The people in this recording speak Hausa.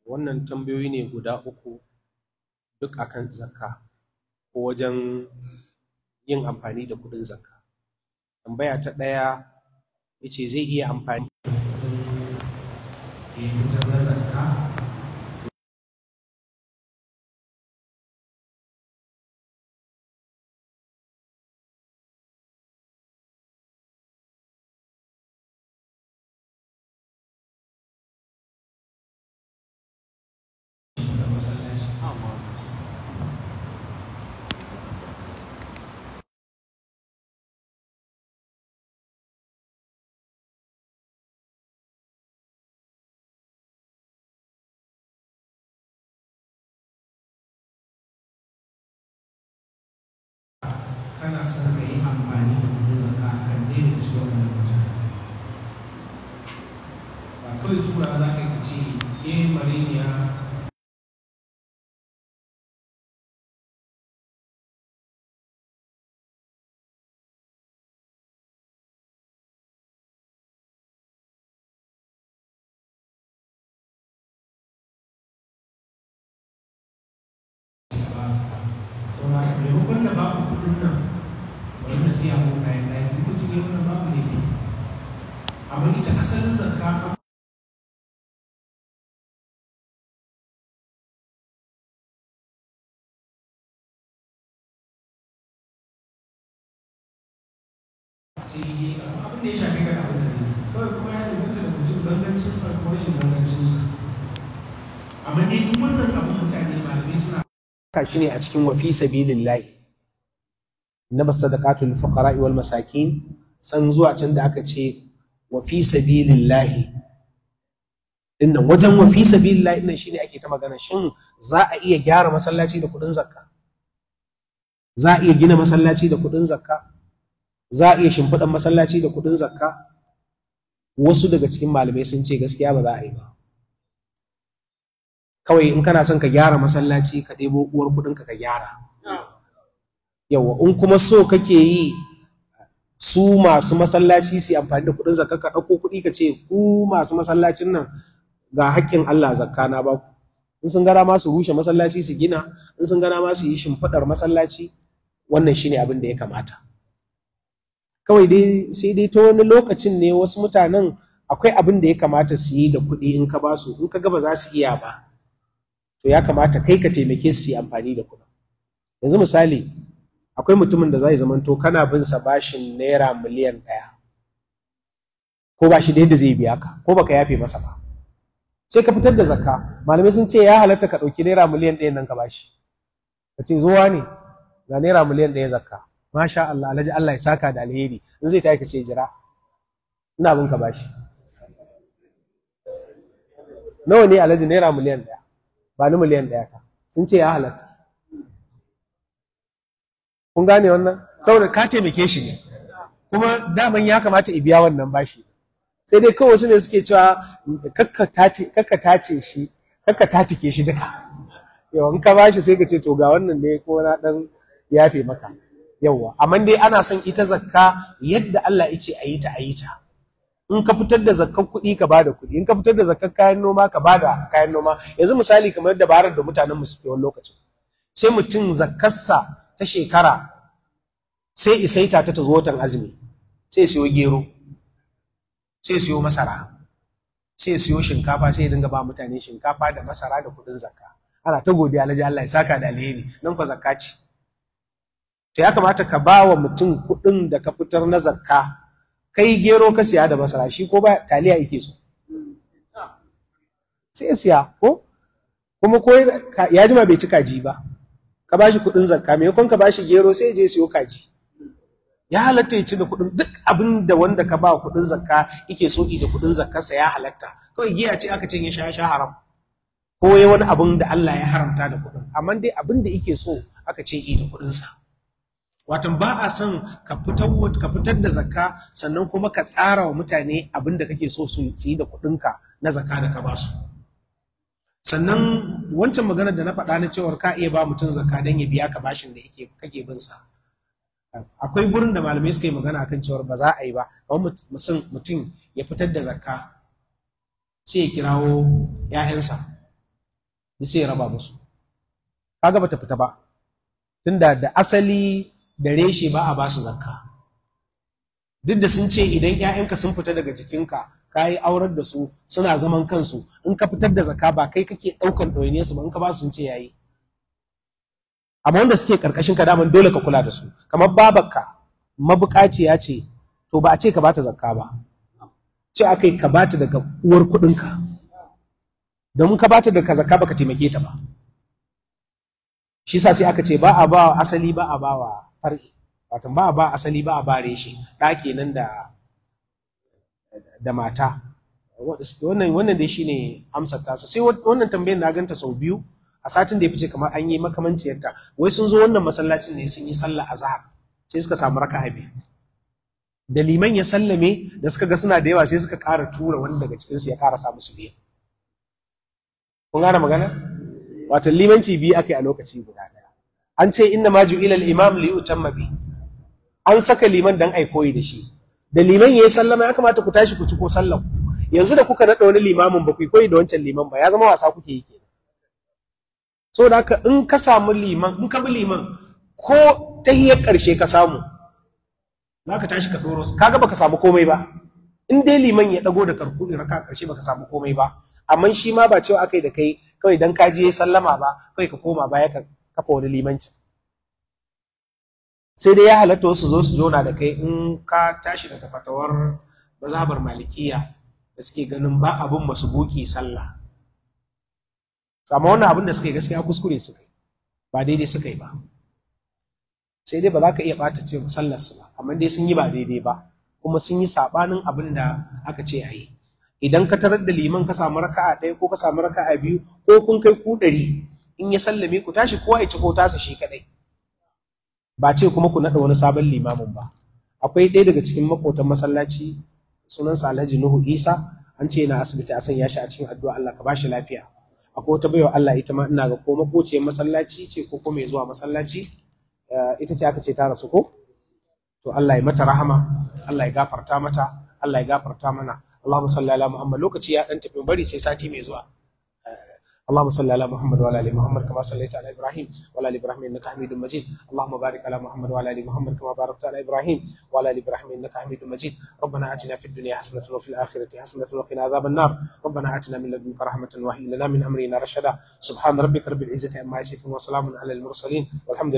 wannan tambayoyi ne guda uku duk akan zakka ko wajen yin amfani da kudin zakka tambaya ta ɗaya ya ce zai iya amfani da fitar na zakka kana son ka yi amfani da kudin zakka a kan ɗaya daga cikin wannan mutane ba kawai tura za ka yi ce ke mariniya sau na maimakon da babu kudin nan bari na siya ko kayan ɗaki mutum ya wannan babu ne amma ita asalin zakka sai yi abin da ya shafi ga abin da zai yi kawai kuma ya danganta da mutum gangancinsa ko rashin gangancinsa amma dai duk wannan abin mutane malamai suna ka shi ne a cikin wafi sabilillahi na basadaqatul fuqara wal masakin san zuwa can da aka ce wafi sabilillahi dinnan wajen wafi sabilillahi dinnan shine ake ta magana shin za a iya gyara masallaci da kudin zakka za a iya gina masallaci da kudin zakka za a iya shimfiɗan masallaci da kudin zakka wasu daga cikin malamai sun ce gaskiya ba za a yi ba kawai in kana son ka gyara masallaci ka ɗebo uwar kuɗinka ka gyara yawa in kuma so kake yi su masu masallaci su amfani da kuɗin zakka ka ɗauko kuɗi ka ce ku masu masallacin nan ga haƙƙin Allah zakka na ba ku in sun gara ma su rushe masallaci su gina in sun gara ma su yi shimfiɗar masallaci wannan shine abin da ya kamata kawai dai sai dai ta wani lokacin ne wasu mutanen akwai abin da ya kamata su yi da kuɗi in ka ba su in ka ga ba za su iya ba to ya kamata kai ka taimake su yi amfani da kuɗin yanzu misali akwai mutumin da zai zamanto kana bin sa bashin naira miliyan ɗaya ko ba shi da yadda zai biya ka ko baka yafe masa ba sai ka fitar da zakka malamai sun ce ya halatta ka ɗauki naira miliyan ɗaya nan ka bashi ka ce zuwa ne ga naira miliyan ɗaya zakka masha Allah alhaji Allah ya saka da alheri in zai tayi ka ce jira ina bin ka bashi nawa ne alhaji naira miliyan ɗaya ba ni miliyan ɗaya ka sun ce ya halatta kun gane wannan saboda ka taimake shi ne kuma daman ya kamata i biya wannan bashi sai dai kawai wasu ne suke cewa kakka tace shi kakka tatike shi duka yawan ka bashi sai ka ce to ga wannan ne ko na dan yafe maka yawwa amma dai ana son ita zakka yadda Allah ya ce a yi ta a yi ta in ka fitar da zakkan kuɗi ka bada kuɗi in ka fitar da zakkan kayan noma ka bada kayan noma yanzu misali kamar da barar da mutanen mu suke wani lokacin sai mutum zakkarsa ta shekara sai isaita ta ta zo watan azumi sai siyo gero sai siyo masara sai siyo shinkafa sai dinga ba mutane shinkafa da masara da kuɗin zakka ana ta godiya alhaji Allah ya saka da alheri nan ko zakka ce to ya kamata ka ba wa mutum kuɗin da ka fitar na zakka kai gero ka siya da masara shi ko ba taliya yake so sai ya siya ko kuma ko ya jima bai ci kaji ba ka ba shi kuɗin zakka maimakon ka ba shi gero sai ya je siyo kaji ya halatta ya ci da kuɗin duk abin da wanda ka ba kuɗin zakka yake so da kuɗin zakkarsa ya halatta kawai giya ce aka ce ya sha sha haram ko ya wani abin da Allah ya haramta da kuɗin amma dai abin da yake so aka ce yi da kuɗinsa watan ba a son ka fitar da zakka sannan kuma ka tsara wa mutane abin da kake so su yi da kuɗinka na zakka da ka ba su sannan wancan maganar da na faɗa na cewar ka iya ba mutum zakka don ya biya ka bashin da yake kake bin sa akwai gurin da malamai suka yi magana akan cewar ba za a yi ba kamar mutum ya fitar da zakka sai ya kirawo 'ya'yansa sai ya raba musu kaga bata fita ba tunda da asali da reshe ba a basu zakka duk da sun ce idan 'ya'yanka sun fita daga jikinka ka yi aurar da su suna zaman kansu in ka fitar da zakka ba kai kake ɗaukan ɗoyine su ba in ka ba su sun ce yayi amma wanda suke karkashin ka daman dole ka kula da su kamar babarka mabukaciya ce to ba a ce ka bata zakka ba ce aka yi ka bata daga uwar kuɗinka domin ka bata daga zakka baka taimake ta ba shi sa sai aka ce ba a ba asali ba a ba wa far'i wato ba a ba asali ba a ba reshe ɗa kenan da da mata wannan wannan dai shine amsar tasa sai wannan tambayar na ganta sau biyu a satin da ya fice kamar an yi makamanciyarta wai sun zo wannan masallacin ne sun yi sallah azhar sai suka samu raka'a biyu da liman ya sallame da suka ga suna da yawa sai suka ƙara tura wani daga cikinsu ya ƙara samu su biyu kun gane magana wato limanci biyu aka yi a lokaci guda ɗaya an ce inna ma ju'ila al-imam li yutamma bi an saka liman dan ai koyi da shi da liman yayi sallama ya kamata ku tashi ku ci ko sallar yanzu da kuka naɗa wani limamin ba ku koyi da wancan liman ba ya zama wasa kuke yi kenan so da haka in ka samu liman in ka bi liman ko tahiyar ƙarshe ka samu za ka tashi ka ɗoro su kaga baka samu komai ba in dai liman ya ɗago da karku in raka ƙarshe baka samu komai ba amma shi ma ba cewa aka yi da kai kawai dan ka je sallama ba kawai ka koma baya ka kafa wani limanci sai dai ya halatta wasu zo su jona da kai in ka tashi daga fatawar mazhabar malikiya da suke ganin ba abin masu buki sallah amma wannan abin da suka yi gaskiya kuskure suka yi ba daidai suka yi ba sai dai ba za ka iya ɓata ce sallar su ba amma dai sun yi ba daidai ba kuma sun yi saɓanin abin da aka ce a yi idan ka tarar da liman ka samu raka'a ɗaya ko ka samu raka'a biyu ko kun kai ku ɗari in ya sallame ku tashi kowa ya ci ko tasa shi kaɗai ba ce kuma ku naɗa wani sabon limamin ba akwai ɗaya daga cikin makotan masallaci sunansa Alhaji Nuhu Isa an ce yana asibiti a sanya shi a cikin addu'a Allah ka bashi lafiya akwai wata baiwa Allah ita ma ina ga ko makociyar masallaci ce ko kuma mai zuwa masallaci ita ce aka ce ta rasu ko to Allah ya mata rahama Allah ya gafarta mata Allah ya gafarta mana Allahumma salli ala Muhammad lokaci ya dan tafi bari sai sati mai zuwa اللهم صل على محمد وعلى ال محمد كما صليت على ابراهيم وعلى ال ابراهيم انك حميد مجيد اللهم بارك على محمد وعلى ال محمد كما باركت على ابراهيم وعلى ال ابراهيم انك حميد مجيد ربنا اتنا في الدنيا حسنه وفي الاخره حسنه وقنا عذاب النار ربنا اتنا من لدنك رحمه وهي لنا من امرنا رشدا سبحان ربك رب العزه عما يصفون وسلام على المرسلين والحمد لله